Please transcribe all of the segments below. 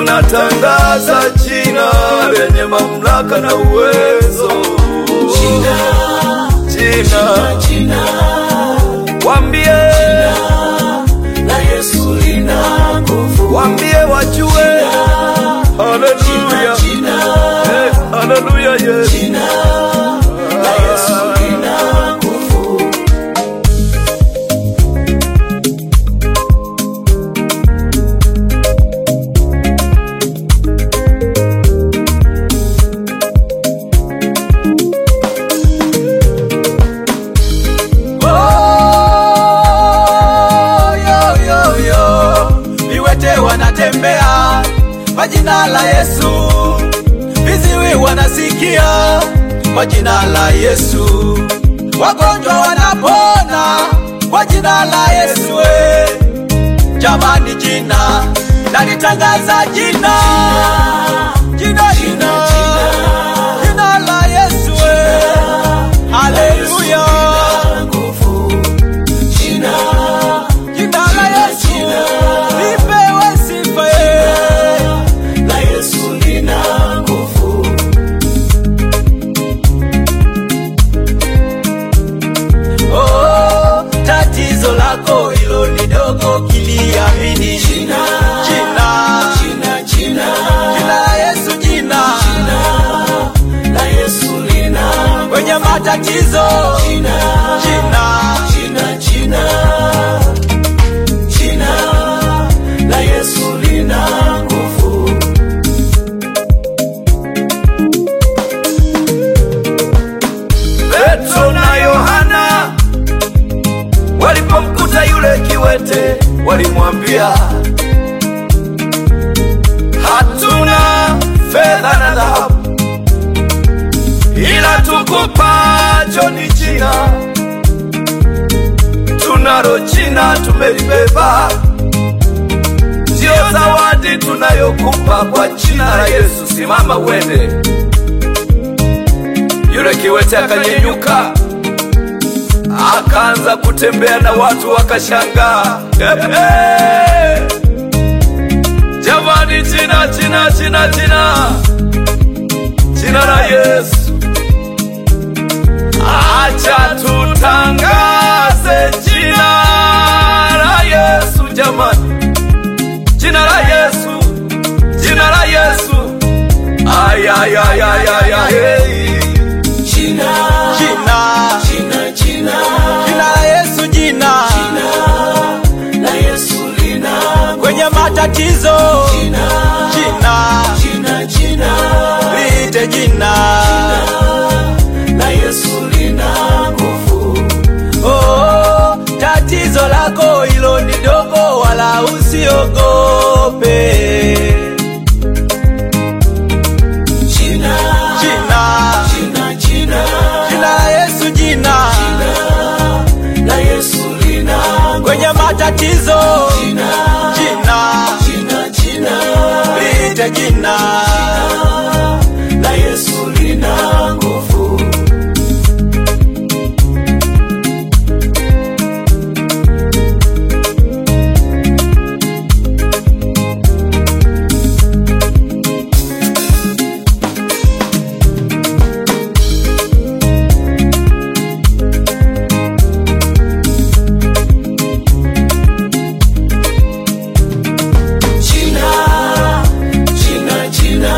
tunatangaza jina lenye mamlaka na uwezo. Jina, Jina, jina wambie, la Yesu lina nguvu. wambie wajue. Haleluya, Jina, Eh, haleluya, yes. jina la Yesu lina nguvu. Oh, yo, yo, yo. Viwete wanatembea kwa jina la Yesu, viziwi wanasikia kwa jina la Yesu, wagonjwa wanapona kwa jina la Yesu. eh. Jamani, jina nalitangaza jina, jina, jina, jina la Yesu. eh. Haleluya. Nguvu. Jina, Jina la Yesu lipewe sifa ye. la Yesu lina nguvu. Oh, tatizo lako hilo ni dogo, kiliamini Jina, jina jina, jina, jina la Yesu, jina la Yesu lina kwenye matatizo, jina, jina jina, jina, jina la Yesu lina nguvu. Petro na Yohana walipomkuta yule kiwete, walimwambia hatuna fedha na dhahabu, ila tukupacho ni jina. Tunalo jina tumelibeba, ndiyo zawadi tunayokupa kwa jina la Yesu. Simama uende. Yule kiwete akanyenyuka akaanza kutembea na watu wakashangaa. Ehe! Jamani, jina jina jina jina jina la Yesu, acha tutangaze jina la Yesu jamani, jina la Yesu, jina la Yesu, ay ay ay ay ay ay. hey. Jina, jina jina, jina, jina la Yesu, jina la Yesu lina kwenye matatizo, jina, jina jina, jina, liite jina la Yesu lina nguvu. Oh, tatizo lako hilo ni dogo, wala usiogope. Jina, Jina, jina, jina, jina la Yesu, jina la Yesu lina kwenye matatizo, jina, jina jina, jina, liite jina la Yesu lina nguvu. Jina, jina, jina,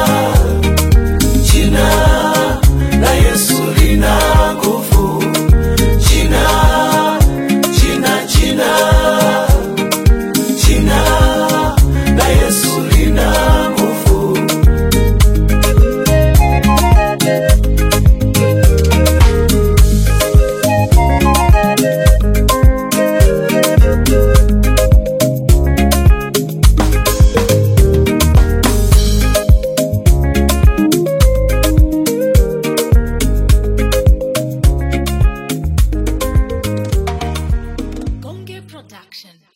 jina la Yesu lina nguvu. Jina, jina, jina, jina la Yesu lina nguvu. Gonge Production.